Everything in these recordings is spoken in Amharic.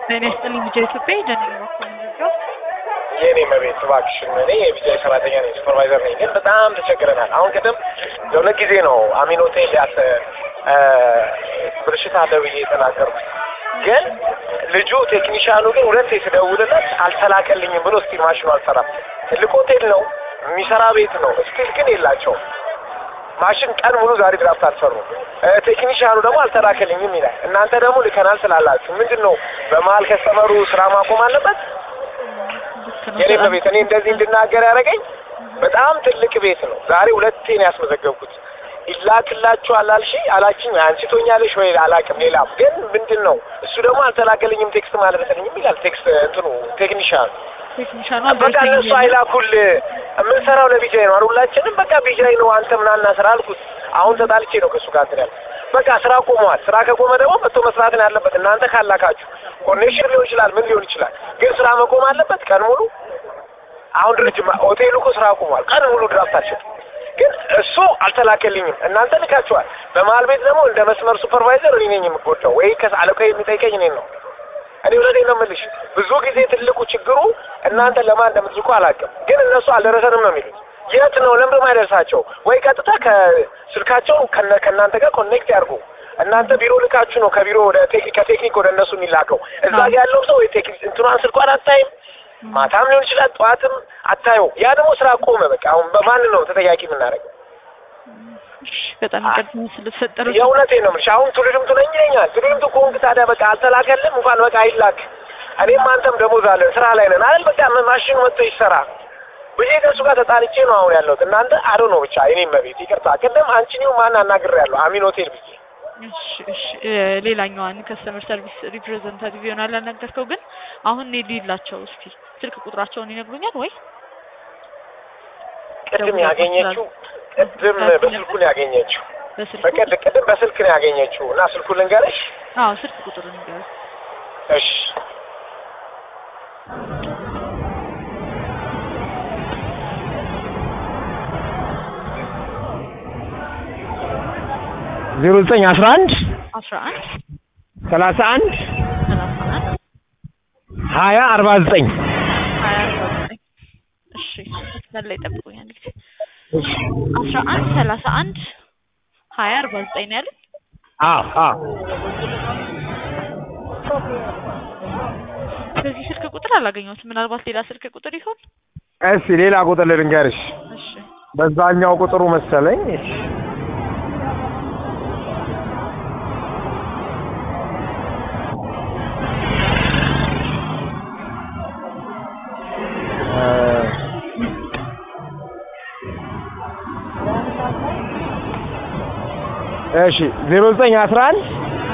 ጤና ይስጥልኝ ልጄ ኢትዮጵያ ጀነራል ባኮ የኔ መቤት እባክሽን፣ እኔ የቢጃይ ሰራተኛ ነኝ፣ ሱፐርቫይዘር ነኝ። ግን በጣም ተቸግረናል። አሁን ቅድም የሁለት ጊዜ ነው አሚን ሆቴል ያተ ብልሽት አለ ብዬ የተናገርኩት። ግን ልጁ ቴክኒሻኑ ግን ሁለቴ ስደውልለት አልተላከልኝም ብሎ ስቲል ማሽኑ አልሰራም። ትልቅ ሆቴል ነው የሚሰራ ቤት ነው። ስቲል ግን የላቸውም ማሽን ቀን ሙሉ ዛሬ ድራፍት አልሰሩም። ቴክኒሻኑ ደግሞ አልተላከልኝም ይላል። እናንተ ደግሞ ልከናል ስላላችሁ ምንድን ነው በመሀል ከስተመሩ ስራ ማቆም አለበት? የኔ በቤት እኔ እንደዚህ እንድናገር ያደረገኝ በጣም ትልቅ ቤት ነው። ዛሬ ሁለቴ ነው ያስመዘገብኩት። ይላክላችኋል አልሽ አላችኝ አንስቶኛለሽ ወይ አላቅም። ሌላም ግን ምንድን ነው እሱ ደግሞ አልተላከልኝም ቴክስት አልደረሰልኝም ይላል። ቴክስት እንትኑ ቴክኒሻኑ ቴክኒሻኑ በቃ እነሱ አይላኩል የምንሰራው ለቢጃይ ነው። ሁላችንም በቃ ቢጃይ ነው አንተ ምናና ስራ አልኩት። አሁን ተጣልቼ ነው ከእሱ ጋር እንትን ያልኩት። በቃ ስራ ቆመዋል። ስራ ከቆመ ደግሞ መጥቶ መስራት ነው ያለበት። እናንተ ካላካችሁ ኮኔክሽን ሊሆን ይችላል፣ ምን ሊሆን ይችላል። ግን ስራ መቆም አለበት ቀን ሙሉ። አሁን ድርጅት ሆቴሉ እኮ ስራ ቆሟል። ቀን ሙሉ ድራፍት አልሸጥም። ግን እሱ አልተላከልኝም። እናንተ ልካችኋል። በመሀል ቤት ደግሞ እንደ መስመር ሱፐርቫይዘር እኔ ነኝ የምጎዳው፣ ወይ ከአለቃ የሚጠይቀኝ እኔን ነው። እኔ እውነቴን ነው የምልሽ። ብዙ ጊዜ ትልቁ ችግሩ እናንተ ለማን እንደምትልኩ አላውቅም፣ ግን እነሱ አልደረሰንም ነው የሚሉት። የት ነው ለምን የማይደርሳቸው? ወይ ቀጥታ ከስልካቸው ከእናንተ ጋር ኮኔክት ያርጉ። እናንተ ቢሮ ልካችሁ ነው ከቢሮ ወደ ከቴክኒክ ወደ እነሱ የሚላከው። እዛ ጋ ያለው ሰው እንትኗን ስልኳን አታይም። ማታም ሊሆን ይችላል ጠዋትም አታየው። ያ ደግሞ ስራ ቆመ። በቃ አሁን በማን ነው ተጠያቂ የምናደርገው? በጣም ይቅርታ ስለተፈጠረ የእውነቴን ነው የምልሽ። አሁን ቱሪዝም ነኝ ይለኛል። ቱሪዝም ከሆንክ ታዲያ በቃ አልተላከልም እንኳን በቃ አይላክ። እኔም አንተም ደሞዝ አለን ስራ ላይ ነን አይደል? በቃ ማሽኑ መጥቶ ይሰራ ብዬ ከእሱ ጋር ተጣልቼ ነው አሁን ያለሁት። እናንተ አዶ ነው ብቻ እኔም መቤት ይቅርታ። ቅድም አንቺን ማን አናግሬያለሁ አሚን ሆቴል ብዬ እሺ እሺ ሌላኛዋን ከስተመር ሰርቪስ ሪፕሬዘንታቲቭ ይሆናል ያናገርከው። ግን አሁን እኔ ልሂድላቸው እስቲ ስልክ ቁጥራቸውን ይነግሩኛል ወይ? ቅድም ያገኘችው ቅድም በስልኩ ነው ያገኘችው። በስልኩ በቅድ ቅድም በስልክ ነው ያገኘችው እና ስልኩን ልንገርሽ። አዎ ስልክ ቁጥር ንገር። እሺ ዜሮ ዘጠኝ አስራ አንድ አስራ አንድ ሰላሳ አንድ ሰላሳ አንድ ሀያ አርባ ዘጠኝ ሀያ አርባ ዘጠኝ እሺ መስመር ላይ ጠብቁኝ አንድ ጊዜ አስራ አንድ ሰላሳ አንድ ሀያ አርባ ዘጠኝ ነው ያለን አዎ አዎ በዚህ ስልክ ቁጥር አላገኘሁትም ምናልባት ሌላ ስልክ ቁጥር ይሆን እስኪ ሌላ ቁጥር ልንገርሽ እሺ በዛኛው ቁጥሩ መሰለኝ እሺ እሺ ዜሮ ዘጠኝ አስራ አንድ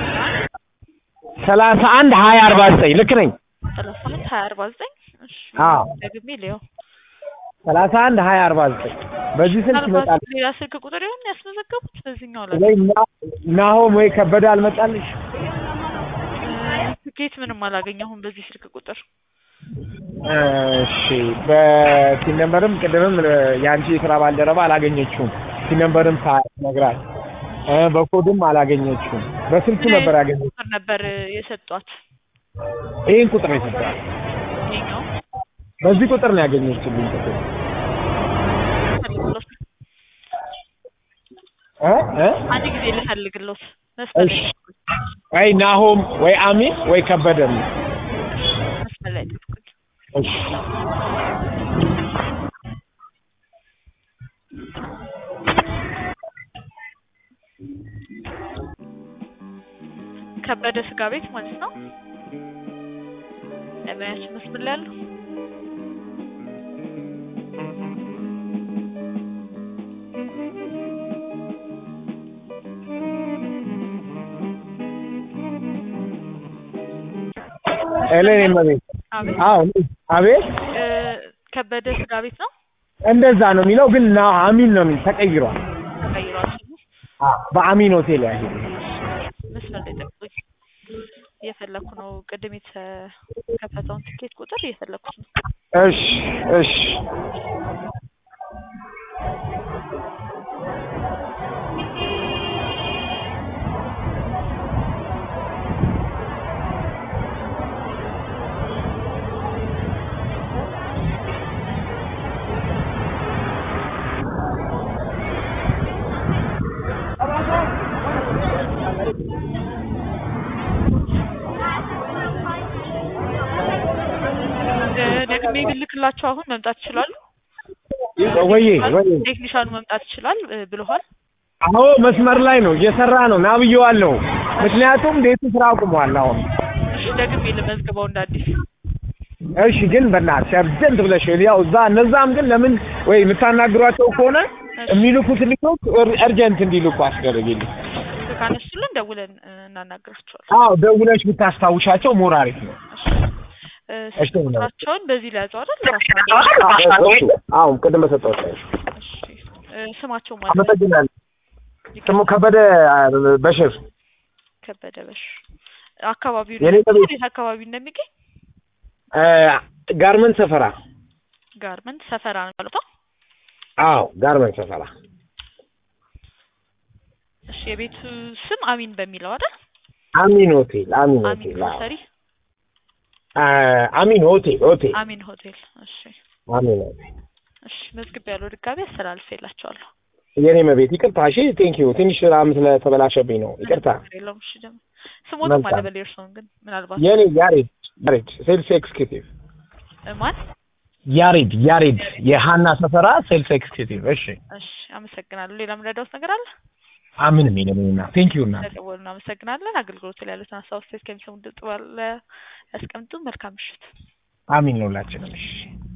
ሰላሳ አንድ ሀያ አርባ ዘጠኝ ልክ ነኝ? ሰላሳ አንድ ሀያ አርባ ዘጠኝ እሺ አዎ ደግሜ ልየው ሰላሳ አንድ ሀያ አርባ ዘጠኝ በዚህ ስልክ ይመጣል ምናልባት ሌላ ስልክ ቁጥር ይሆን ያስመዘገቡት በዚህኛው ላይ ወይ ና- ናሆም ወይ ከበደ አልመጣልሽ? ትኬት ምንም አላገኘሁም በዚህ ስልክ ቁጥር እሺ በቲም ነምበርም ቅድምም የአንቺ የስራ ባልደረባ አላገኘችውም። ቲም ነምበርም ሳትነግራት እ በኮድም አላገኘችውም። በስልኩ ነበር ያገኘችው። ቁጥር ነበር የሰጧት ይህን ቁጥር ነው የሰጠዋት። ይሄኛው በዚህ ቁጥር ነው ያገኘችልኝ ቁጥር ፈልግሎት እ እ አንድ ጊዜ ልፈልግሎት መስመር ላይ እሺ ወይ ናሆም ወይ አሚን ወይ ከበደ ነው። መስመር ላይ ጠብቁኝ እሺ ከበደ ስጋ ቤት ማለት ነው ለማያችን መስመር ላይ ያለው ኤሌን መቤት አቤት አዎ አቤት እ ከበደ ስጋ ቤት ነው እንደዛ ነው የሚለው ግን ና አሚን ነው የሚል ተቀይሯል። ተቀይሯል በአሚን ሆቴል ያሄድ መስመር ላይ ጠብቁኝ እየፈለኩ ነው ቅድም የተከፈተውን ትኬት ቁጥር እየፈለኩት ነው እሺ እሺ ደግሜ ብልክላቸው አሁን መምጣት ይችላሉ? ወይዬ ወይዬ ቴክኒሻኑ መምጣት ይችላል እ ብለዋል። አዎ መስመር ላይ ነው እየሰራ ነው ና ብዬዋለሁ። ምክንያቱም ቤቱ ስራ አቁሟል አሁን። እሺ ደግሜ ልመዝግበው እንደ አዲስ። እሺ ግን በእናትሽ አርጀንት ብለሽ ያው እዛ እነዛም ግን ለምን ወይ የምታናግሯቸው ከሆነ የሚልኩት ልጆች እርጀንት እንዲልኩ አስደረግልኝ። ካነሱልን ደውለን እ እናናግራቸዋለን። አዎ ደውለሽ ብታስታውሻቸው ሞር አሪፍ ነው። እ እሺ፣ ስልክ ቁጥራቸውን በዚህ ላይ ያዘው አይደል? ራሱ አዎ ቅድም በሰጠሁት ላይ እሺ እ ስማቸው ማለት አመሰግናለሁ። ስሙ ከበደ በሽር ከበደ በሽ አካባቢው የኔ ነው ቤት- የት አካባቢ እንደሚገኝ እ ጋርመንት ሰፈራ። ጋርመንት ሰፈራ ነው ማለት ነው። አዎ ጋርመንት ሰፈራ። እሺ የቤቱ ስም አሚን በሚለው አይደል? አሚን ሆቴል አሚን አሚን ሆቴል አዎ። ግሮሰሪ አ አሚን ሆቴል ሆቴል አሚን ሆቴል። እሺ አሚን ሆቴል። እሺ መዝግብ ያለው ድጋሚ አስተላልፌላቸዋለሁ። የኔ መቤት ይቅርታ። እሺ ቴንኪዩ ትንሽ ስራም ስለተበላሸብኝ ነው ይቅርታ። ችግር የለውም። እሺ ደግሞ ስሞትም መልካም። አለ በሌር ሰውን ግን ምናልባት የኔ ያሬድ ያሬድ ሴልስ ኤክስኪዩቲቭ እ ማን ያሬድ ያሬድ የሀና ሰፈራ ሴልስ ኤክስኪዩቲቭ። እሺ እሺ አመሰግናለሁ። ሌላ ምንረዳውት ነገር አለ? አምንም የለምና ቴንኪዩ እና ስለደወሉ እናመሰግናለን። አገልግሎት ላይ ያሉትን ሀሳብ አስተያየት ከሚሰሙ ድምጽ ባለ ያስቀምጡ። መልካም ምሽት። አሚን ነው ሁላችንም። እሺ